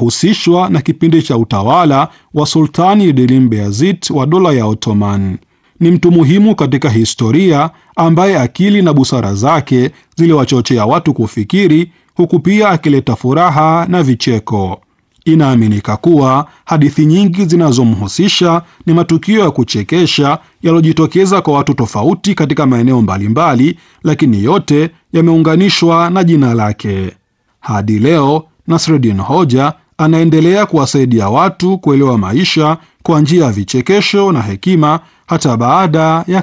inahusishwa na kipindi cha utawala wa Sultani Selim Beyazid wa dola ya Ottoman. Ni mtu muhimu katika historia ambaye akili na busara zake ziliwachochea watu kufikiri, huku pia akileta furaha na vicheko. Inaaminika kuwa hadithi nyingi zinazomhusisha ni matukio ya kuchekesha yaliyojitokeza kwa watu tofauti katika maeneo mbalimbali, lakini yote yameunganishwa na jina lake. Hadi leo Nasreddin Hoja anaendelea kuwasaidia watu kuelewa maisha kwa njia ya vichekesho na hekima hata baada ya